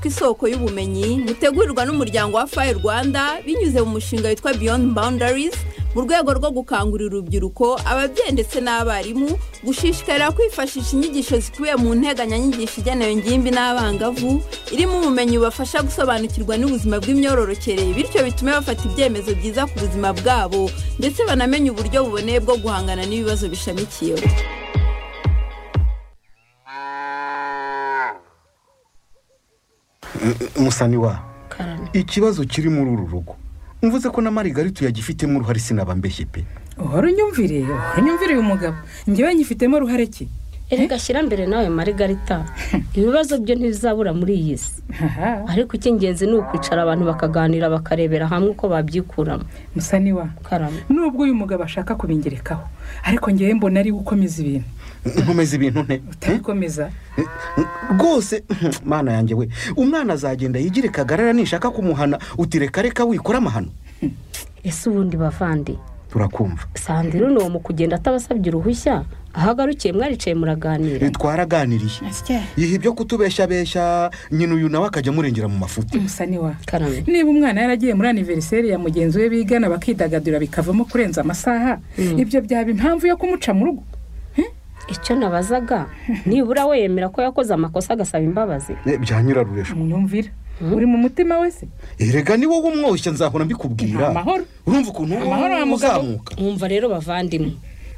tw'isoko y'ubumenyi butegurirwa n'umuryango wa fayi rwanda binyuze mu mushinga witwa beyond boundaries mu rwego rwo gukangurira urubyiruko ababyeyi ndetse n'abarimu gushishikarira kwifashisha inyigisho zikubiye mu nteganyanyigisho igenewe ingimbi n'abangavu irimo ubumenyi bubafasha gusobanukirwa n'ubuzima bw'imyororokere bityo bitume bafata ibyemezo byiza ku buzima bwabo ndetse banamenye uburyo buboneye bwo guhangana n'ibibazo bishamikiyeho umusaniwa karame ikibazo kiri muri uru rugo mvuze ko na marigarita yagifitemo uruhare sinabambeshye pe uhora unyumvire uhora unyumvire uyu mugabo njyewe nyifitemo ruhare ki erega shyira mbere nawe marigarita ibibazo byo ntibizabura muri iyi si haha ariko icy'ingenzi ni ukwicara abantu bakaganira bakarebera hamwe uko babyikuramo musa ni wa karame nubwo uyu mugabo ashaka kubingerekaho ariko njyewe mbona ari we ukomeza ibintu nkomeza ibintu nte utabikomeza rwose mwana yanjye we umwana azagenda yigire kagarara nishaka kumuhana uti reka reka wikora amahano ese ubundi bavandi turakumva sandira uno mu kugenda atabasabye uruhushya aho agarukiye mwaricaye muraganira twaraganiriye yiha ibyo kutubeshabeshya nyina uyu nawe akajya amurengera mu mafuti musa ni wa karame niba umwana yaragiye muri aniveriseri ya mugenzi we bigana bakidagadura bikavamo kurenza amasaha ibyo byaba impamvu yo kumuca mu rugo icyo nabazaga nibura we yemera ko yakoze amakosa agasaba imbabazi Eh, bya nyirarurejo mwumvira uri mu mutima wese erega ni wowe umwoshya nzahora mbikubwira Amahoro. urumva ukuntu Amahoro wa mugabo. uzamuka mwumva rero bavandimwe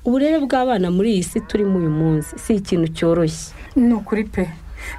uburere bw'abana muri iyi si turimo uyu munsi si ikintu cyoroshye ni ukuri pe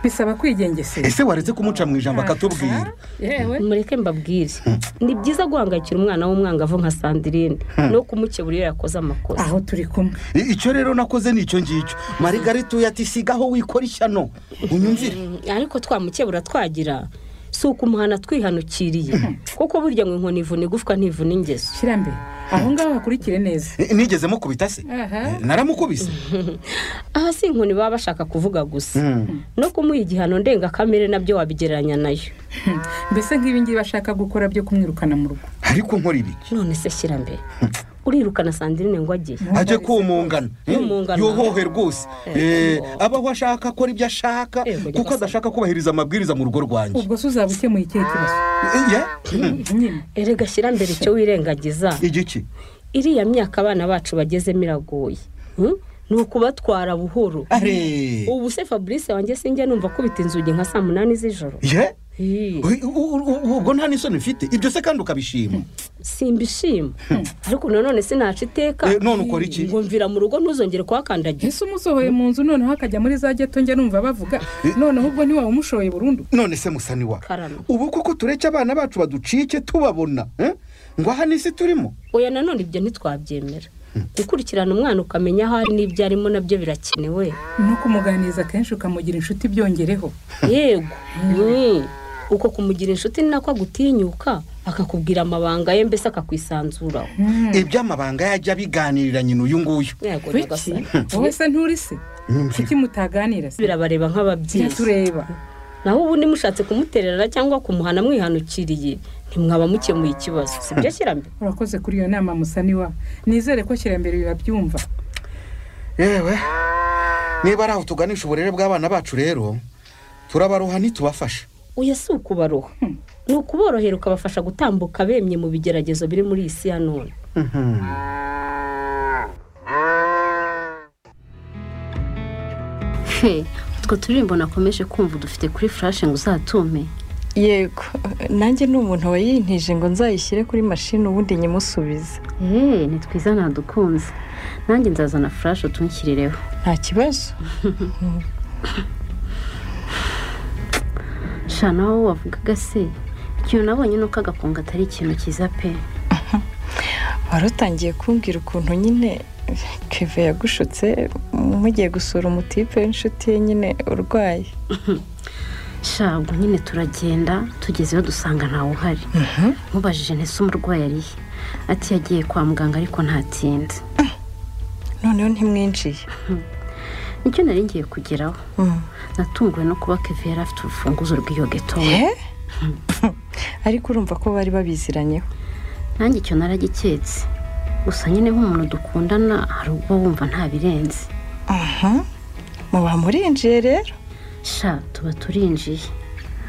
bisaba kwigengesera ese waretse kumuca mu ijambo akatubwira yewe mureke mbabwire ni byiza guhangayikira umwana w'umwangavu nka sandirine no kumukebura iyo yakoze amakosa aho turi kumwe I- icyo rero nakoze ni icyo ngicyo marigarita uyatisigaho wikora ishyano unyumvire ariko twamukebura twagira si ukumuhana twihanukiriye kuko burya ngo inkoni ivuna igufwa ntivuna ingeso shyira mbere aho ngaho hakurikire neza Eh, nigeze mukubita se Aha. Eh, naramukubise aha si inkoni baba bashaka kuvuga gusa Mm. no kumuha igihano ndengakamere nabyo wabigereranya nayo Hmm. mbese nk'ibi ngibi bashaka gukora byo kumwirukana mu rugo ariko nkora ibiki none se shyira mbere urirukana sandirine ngo agiye ajye kumungana eh, Kumungana. yohohe rwose Eh, abaho ashaka akora ibyo ashaka Ego, kuko adashaka kubahiriza amabwiriza mu rugo rwanjye ubwo se uzaba ukemuye ikihe kibazo Eh, yeah? Mm. nyine erega shyira mbere icyo wirengagiza igiki iriya myaka abana bacu bagezemo iragoye Hmm? ni ukubatwara buhoro are ubu se fabrice wanjye sinjye numva akubita inzugi nka saa munani z'ijoro ye Ih, U- u- u- ubwo nta n'isoni ufite ibyo se kandi ukabishima simbishima ariko nanone sinaciteka iteka Eh, none ukora iki? ngo mvira mu rugo ntuzongere kuhakandagira ese umusohoye mu nzu noneho akajya muri za geto njya numva bavuga noneho ubwo ntiwabumushoye burundu none se musaniwa Karame. ubu kuko tureke abana bacu baducike tubabona eh? ngo aha n'isi turimo oya nanone ibyo ntitwabyemera gukurikirana umwana ukamenya aho ari n'ibyo arimo nabyo birakenewe no kumuganiriza kenshi ukamugira inshuti byongereho yego Mm. uko kumugira inshuti ni nako agutinyuka akakubwira amabanga ye mbese akakwisanzuraho iby'amabanga yajya biganirira nyina uyu nguyu yego kuki nyagasani wowe se nturi se kuki mutaganira se birabareba nk'ababyeyi tureba naho ubundi mushatse kumuterera cyangwa kumuhana mwihanukiriye ntimwaba mukemuye ikibazo si byo shyira mbere urakoze kuri iyo nama musa ni wa nizere ko shyira mbere bibabyumva yewe niba ari aho tuganisha uburere bw'abana bacu rero turabaroha ntitubafasha uya si ukubaroha ni ukuborohera ukabafasha gutambuka bemye mu bigeragezo biri muri iyi si ya none he utwo turirimbo nakomeje kumva dufite kuri furashe ngo uzatume yego nanjye ni umuntu wayintije ngo nzayishyire kuri mashini ubundi nyimusubize eee ni twiza ntadukunze nanjye nzazana furashe utunshyirireho nta kibazo shana wowe wavugaga se ikintu nabonye ni uko agakunga atari ikintu cyiza pe wari utangiye kumbwira ukuntu nyine keve yagushutse mugiye gusura umutipe w'inshuti ye nyine urwaye shabwo nyine turagenda tugezeyo dusanga ntawe uhari mubajije ntese umurwayi arihe ati yagiye kwa muganga ariko ntatinze noneho ntimwinjiye nicyo nari ngiye kugeraho Mm. natunguwe no kuba keve yari afite urufunguzo rw'iyo geto we. Eh? ariko urumva ko bari babiziranyeho nanjye icyo naragiketse gusa nyine nk'umuntu dukundana hari ubwo wumva nta birenze aha muba murinjiye rero sha tuba turinjiye